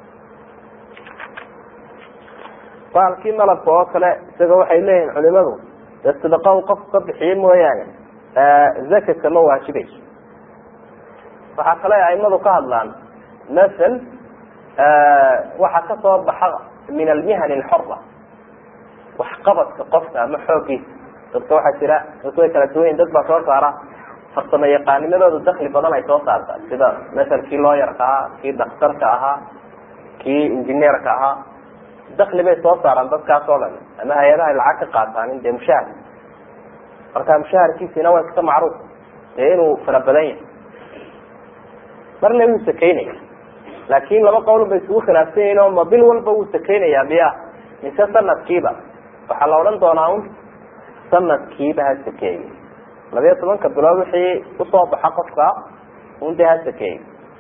baalkii malabka oo kale isaga waxay leeyihin culimadu dee sidaqa u qofku ka bixiye mooyaane zakadka ma waajibayso waxaa kale aimadu ka hadlaan masel waxaa kasoo baxa min almihan alxora waxqabadka qofka ama xoogiisa dadka waxaa jira dadku way kala duwan yihin dad baa soo saara farsamo yaqaanimadooda dakli badan ay soo saarta sida masel kii looyarka ahaa kii daktarka ahaa kii injineerka ahaa dakli bay soo saaraan dadkaas oo dhan ama hay-adaha lacag ka qaataan dee mushahar marka mushaharkiisina waa iska macruuf dee inuu fara badan yahay marna wuu sakeynaya laakin laba qowl bay isugu khilaafsan yihin oo ma bil walba wuu sakeynayaa miya mise sanadkiiba waxaa la odhan doonaa un sanadkiiba ha sakeeyo labiyo tobanka bilood wixii usoo baxa qofka un dee ha sakeeyo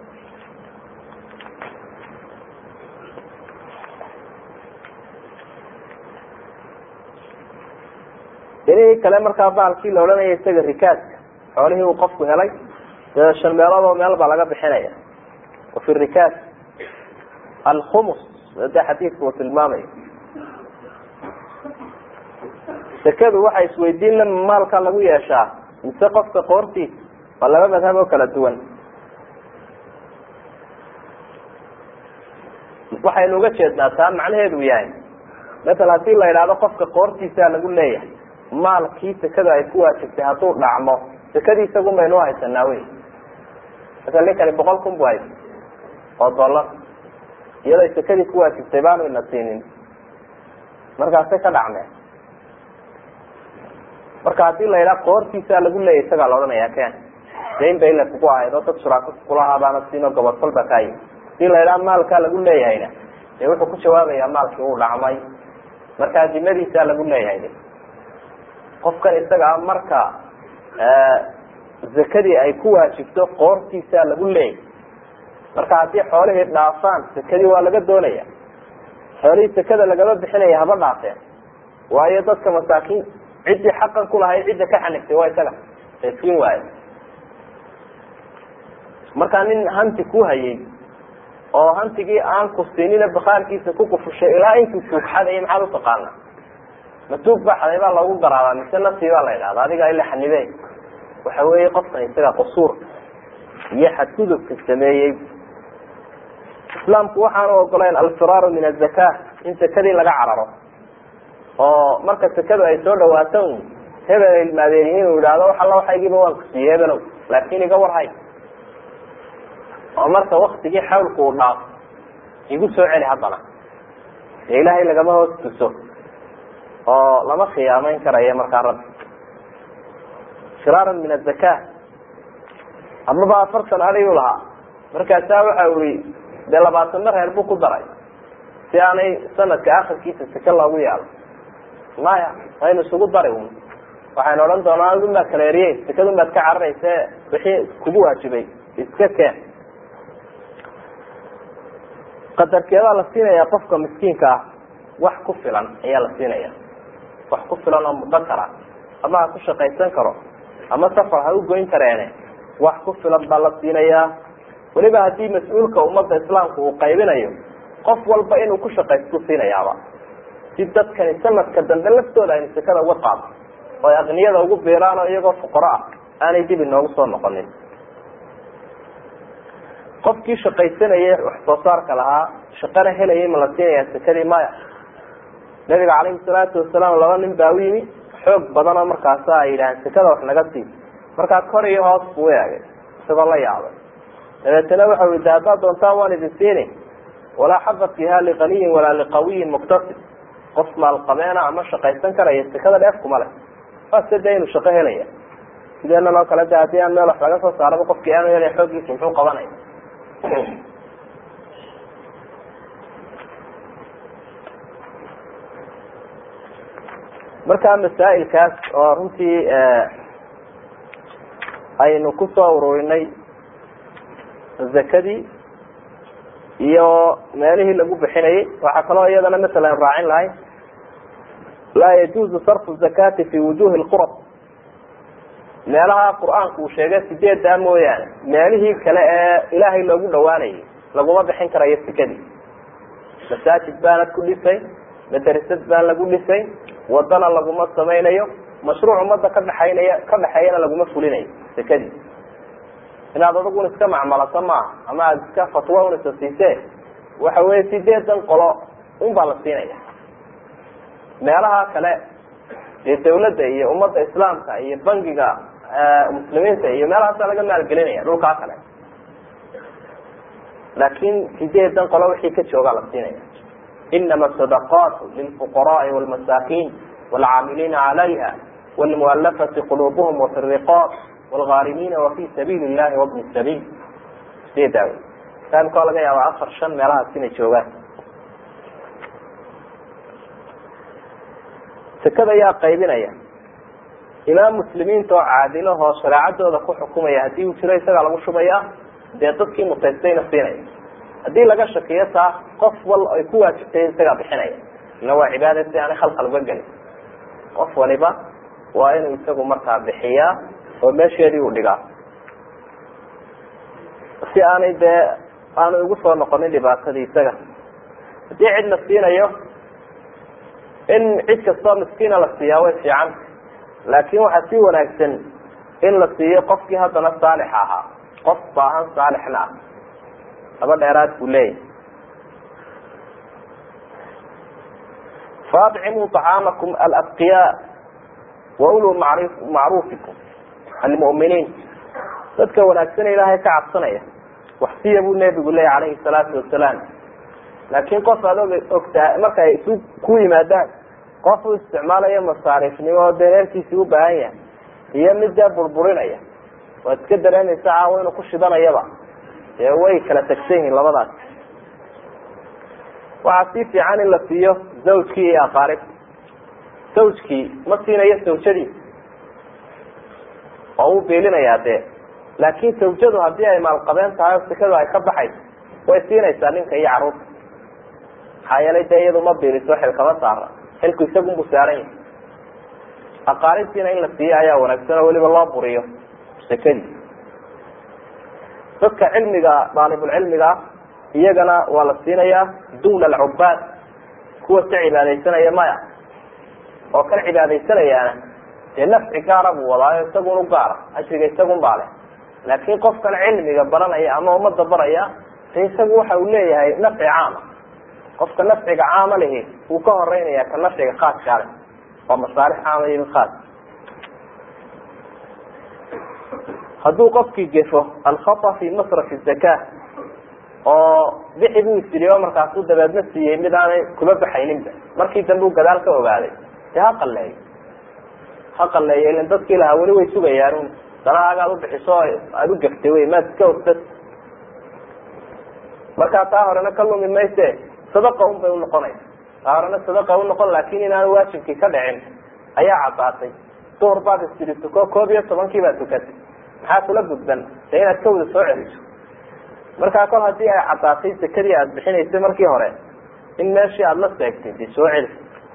inihii kale markaa baalkii la odhanaya isaga rikaaska xoolihii uu qofku helay dee shan meelood oo meel baa laga bixinaya wafi rikaas alkhumus de xadiidka uu tilmaamayo sekadu waxay isweydiin le maalka lagu yeeshaa mise qofka qoortiisa waa laba madhab oo kala duwan waxaynu uga jeednaa taa macnaheedu yahay masala hadii la idhaahdo qofka qoortiisaa lagu leeyahay maalkii sekada ay ku waajibtay hadduu dhacmo sekadii isagun baynu haysanaa wey masala ninkani boqol kun bu haysa oo dollar iyadoo sekadii ku waajibtay baanu ina siinin markaasay ka dhacmeen marka hadii la yidhaha qoortiisaa lagu leeyahy isagaa la odhanaya ken dayn ba ila kugu ahayd oo dad shuraako kulahaa baana siinoo gobodfal ba kaayi hadii la yidhaha maalkaa lagu leeyahayna dee wuxuu ku jawaabayaa maalkii uu dhacmay markaa dimadiisaa lagu leeyahay qofkan isaga a marka zakadii ay ku waajibto qoortiisaa lagu leeyahy marka haddii xoolihii dhaafaan sekadii waa laga doonaya xoolihii sekada lagama bixinaya haba dhaafeen waayo dadka masaakiin ciddii xaqan kulahayd cidda ka xanigtay waa isaga siin waayo markaa nin hanti ku hayay oo hantigii aan ku siinina bakaalkiisa ku kufushay ilaa intuu tuugxadaya maxaad utaqaana ma tuug baa xaday baa loogu garaabaa mise naftii baa la idhahda adiga ila xanibe waxa weeye qofkan isaga qusuur iyo xadgudubka sameeyey islaamku waxaanu ogolayn alfiraaru min azaka in sakadii laga cararo oo marka sekadu ay soo dhawaato un hebel ay ilmaadeen yihiin uu yidhaahdo wax alla waxaygiiba waan ku siiyey hebelow laakin iga warhay oo marka waktigii xawlku uu dhaafo igu soo celi haddana dee ilaahay lagama hoos tuso oo lama khiyaameyn karayo markaa rabbi firaaran min azaka amaba afartan adigu lahaa markaasaa waxa ui dee labaatanna reer buu ku daray si aanay sanadka akhirkiisa seke loogu yaalo maya aynu isugu dari un waxaynu odhan doonaa adun baad kala eriye sekadun baad ka cararayse wixii kugu waajibay iska keen qadarkeedaa la siinaya qofka miskiinka ah wax ku filan ayaa la siinaya wax ku filan oo mudakara ama ha ku shaqaysan karo ama safar ha u goyn kareene wax ku filan baa la siinayaa weliba haddii mas-uulka ummadda islaamka uu qaybinayo qof walba inuu ku shaqaystu siinayaaba si dadkani sanadka dambe laftooda aynu sekada uga qaado oo ay aqniyada ugu biiraan oo iyagoo fuqaro ah aanay dib inoogu soo noqonin qofkii shaqaysanayay wax soo saarka lahaa shaqana helayay ma la siinayaa sekadii maya nabiga calayhi salaatu wasalaam laba nin baa u yimi xoog badan oo markaasa ay yidhaaheen sekada wax naga sii markaa kor iyo hoos buu eegay isagoo la yaabay dabeetana waxa ui de haddaad doontaan waan idin siini walaa xaba fiiha liqaniyin walaa liqawiyin muktasib qof maalqabeena ama shaqaysan karaya sekada dheef kuma leh waase de inuu shaqo helaya sideenan oo kale de haddii aan meel wax laga soo saaraba qofkii aanu helay xooggiisa muxuu qabanaya marka masaa'ilkaas oo runtii aynu kusoo ururinay zakadii iyo meelihii lagu bixinayay waxaa kaloo iyadana masalan raacin lahay laa yajuuzu sarfu zakati fi wujuhi lqurab meelaha qur-aanku uu sheegay sideeddaa mooyaane meelihii kale ee ilaahay loogu dhawaanayay laguma bixin karayo sekadii masaajid baanad ku dhisay madrasad baan lagu dhisay wadana laguma samaynayo mashruuc ummadda ka dhexaynaya ka dhexeeyana laguma fulinayo sekadii inaad adigun iska macmalato maaha ama aada iska fatwo un isa siisee waxa weye sideedan qolo un baa la siinaya meelaha kale dee dawladda iyo ummadda islaamka iyo bangiga muslimiinta iyo meelahaasa laga maalgelinaya dhulkaa kale laakin sideedan qolo wixii ka joogaa la siinaya inama sadaqaatu lilfuqaraai walmasaakin waalcaamiliina calayha wlmualafati qulubuhum wafi riqaab wlgaarimina wafi sabiili llahi wabni sabiil sideedaa wey taimkao laga yaaba afar shan meelahaas inay joogaan sekada ayaa qaybinaya imaam muslimiinta oo caadilahoo shareecadooda ku xukumaya haddii uu jiro isagaa lagu shubaya dee dadkii mutaystayna siinaya haddii laga shakiyo taa qof wal ay ku waajibtay isagaa bixinaya ila waa cibaada si aanay khalkhal uga gelin qof waliba waa inuu isagu markaa bixiyaa oo meesheedii uu dhigaa si aanay dee aanay ugu soo noqonin dhibaatadii isaga haddii cid la siinayo in cid kastoo miskiina la siiyaa way fiican laakin waxaa si wanaagsan in la siiyo qofkii haddana saalix ahaa qof baahan saalixna ah laba dheeraad buu leeyahy faadcimuu طacaamakum alabqiyaa wauluu mari macruufikum almu'miniin dadka wanaagsan ilaahay ka cabsanaya waxsiya buu nebigu leeyahy calayhi salaatu wasalaam laakiin qof aad og ogtahay marka ay isu ku yimaadaan qof uu isticmaalayo masaariifnimo oo dee reerkiisii u baahan yahay iyo mid dee burburinaya waad iska dareemaysa caawo inuu ku shidanayaba dee way kala tagsan yihiin labadaas waxaa sii fiican in la siiyo zawjkii iyo aqaaribta zawjkii ma siinayo sawjadiisa oo uu biilinayaa dee laakin sawjadu haddii ay maalqabeen tahay oo sekadu ay ka baxayso way siinaysaa ninka iyo carruurta maxaa yeelay dee iyadu ma biiliso xil kama saara xilku isagunbu saaran yahay aqaaribtiina in la siiyo ayaa wanaagsan oo weliba loo buriyo sekadii dadka cilmiga daalibulcilmiga iyagana waa la siinayaa duna alcubaad kuwa ka cibaadaysanaya maya oo kan cibaadaysanayaana dee nafci gaara buu wadaayo isagun u gaara ajriga isagun baa leh laakin qofkan cilmiga baranaya ama umada baraya de isagu waxa uu leeyahay nafci caama qofka nafciga caama lihi wuu ka horeynaya ka nafciga khaaska leh waa masaalix caama iyo mid khaas hadduu qofkii gefo alkhata fi masrafi zaka oo bixi buu isiriyo markaasuu dabeedna siiyey mid aanay kuma baxayninba markii dambe u gadaal ka ogaaday dee ha qaleeyo ha qaleeyo ilan dadkii lahaa weli way sugayaan danahaagaad ubixiso aada u gaftay wey maad iska ogtad markaa taa horena ka lumi mayse sadaqa un bay unoqonaysa taa horena sadaqa unoqon laakin inaanu waajibkii ka dhicin ayaa caddaatay duhur baad istiri tuko koob iyo tobankii baad tukatay maxaa kula gudban dee inaad ka wada soo celiso markaa kol hadii ay caddaatay sekadii aada bixinaysay markii hore in meeshii aada la seegtay dee soo celi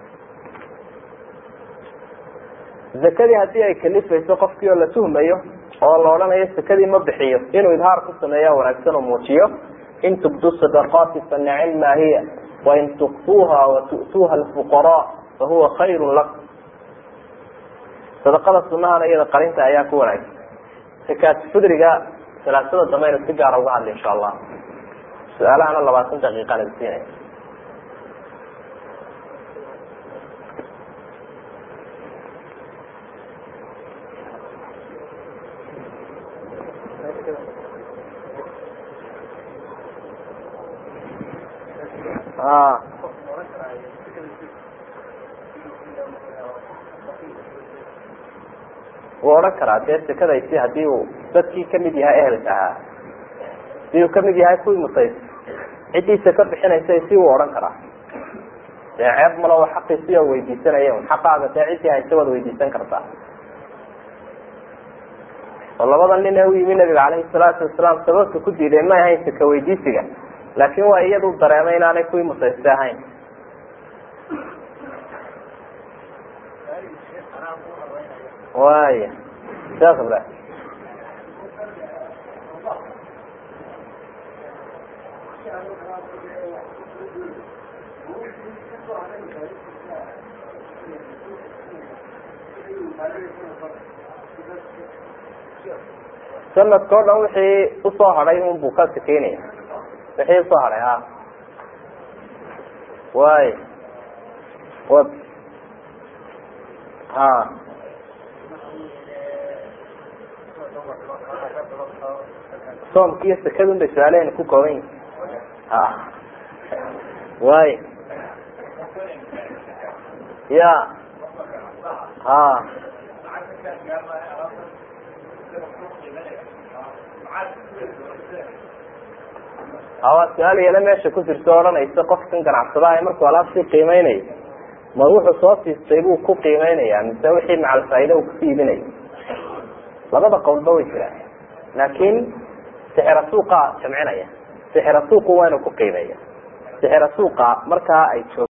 zakadii haddii ay kalifayso qofkii oo la tuhmayo oo la odhanayo sekadii ma bixiyo inuu idhaar ku sameeya wanaagsan oo muujiyo in tubdu sadaqaati fa nicim maa hiya wain tukfuuha watu'tuuha alfuqaraa fahuwa khayru lakum sadaqada sunahana iyada qarinta ayaa ku wanaagsan zakaat fidriga salaasada dambe aynu si gaara uga hadla insha allah su-aalahana labaatan daqiiqaan idin siinaya wuu odhan karaa dee sekadaysi hadii uu dadkii kamid yahay ehelka ahaa hadii uu kamid yahay kuwii mutays ciddii seko bixinaysa si uu odhan karaa dee ceeb malo xaqiisi oo weydiisanaya un xaqaaga dee ciddii haysa waad weydiisan kartaa oo labada nin ee u yimi nabiga caleyhi salaatu wasalaam sababta ku diiday may ahayn seka weydiisiga laakin waa iyadu dareemay inaanay kuwii mutayste ahayn waya sheekh ibrahim sanadka o dhan wixii usoo hadhay un buu ka sakeynaya wixii usoo hadhay ha way wa ha soomki iyo sekadun bay su-aalehena ku kooban yihin ha way ya ha waa su-aal iyana meesha ku jirto odhanaysa qofkan ganacsadaha markuu alaabtii qiimeynayo ma wuxuu soo siistay buu ku qiimeynaya mise wixii macal faaida uu kasi iibinayo labada qowlba way jiraan laakin sixira suuqa jamcinaya sixira suuqu waa inuu ku qiimeeya sixira suuqa markaa ay joog